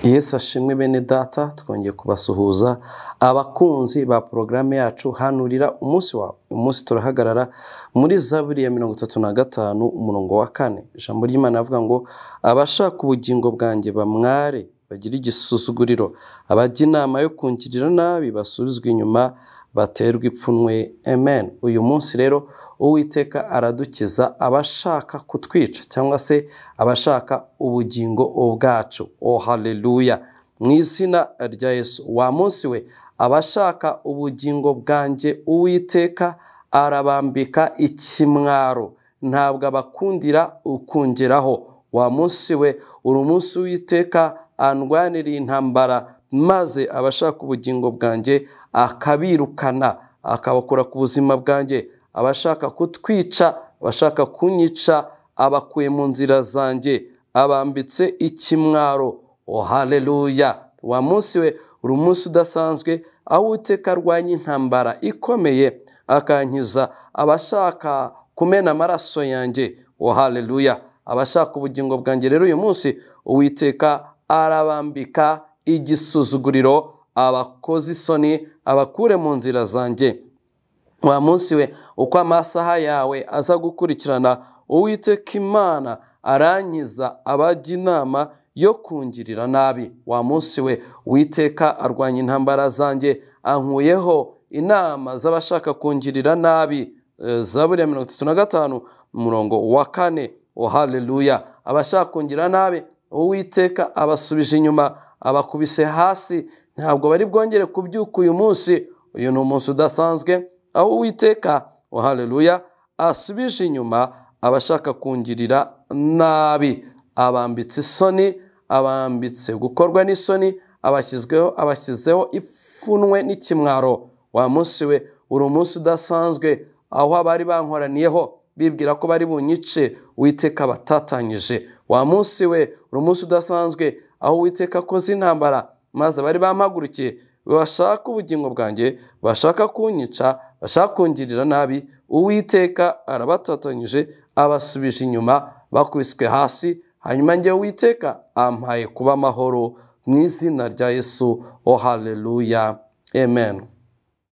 yesu ashimwe bene data twongeye kubasuhuza abakunzi ba porogaramu yacu hanurira umunsi wawe umunsi turahagarara muri zaburi ya mirongo itatu na gatanu umurongo wa kane ijambo ry'imana avuga ngo abashaka ubugingo bwanjye bamware bagire igisuzuguriro abajya inama yo kungirira nabi basubizwa inyuma baterwa ipfunwe amen uyu munsi rero uwiteka aradukiza abashaka kutwica cyangwa se abashaka ubugingo bwacu o haleluya mu izina rya yesu wa munsi we abashaka ubugingo bwanjye uwiteka arabambika ikimwaro ntabwo abakundira ukungeraho wa munsi we uri munsi w'iteka andwanira intambara maze abashaka ubugingo bwanjye akabirukana akabakura ku buzima bwanjye abashaka kutwica abashaka kunyica abakuye mu nzira zanjye abambitse ikimwaro o haleluya wa munsi we uri umunsi udasanzwe aho uteka arwanya intambara ikomeye akankiza abashaka kumena amaraso yanjye o haleluya abashaka ubugingo bwanjye rero uyu munsi uwiteka arabambika igisuzuguriro abakoze isoni abakure mu nzira zanjye wa munsi we uko amasaha yawe aza gukurikirana uwiteka imana arangiza abajya inama yo kungirira nabi wa munsi we witeka arwanya intambara zanjye ankuyeho inama z'abashaka kungirira nabi zaburi ya mirongo itatu na gatanu umurongo wa kane o haleluya abashaka kungirira nabi uwiteka abasubije inyuma abakubise hasi ntabwo bari bwongere kubyuka uyu munsi uyu ni umunsi udasanzwe aho uwiteka haleluya asubije inyuma abashaka kungirira nabi abambitse isoni abambitse gukorwa n'isoni abashyizweho abashyizeho ipfunwe n'ikimwaro wa munsi we uri umunsi udasanzwe aho abari bankoraniyeho bibwira ko bari bunyice witeka batatanyije wa munsi we uri umunsi udasanzwe aho witeka akoze intambara maze bari bampagurukiye bashaka ubugingo bwanjye bashaka kunyica bashaka kungirira nabi uwiteka arabatatanyije abasubije inyuma bakubiswe hasi hanyuma njye witeka ampaye kuba amahoro mu izina rya yesu o haleluya amen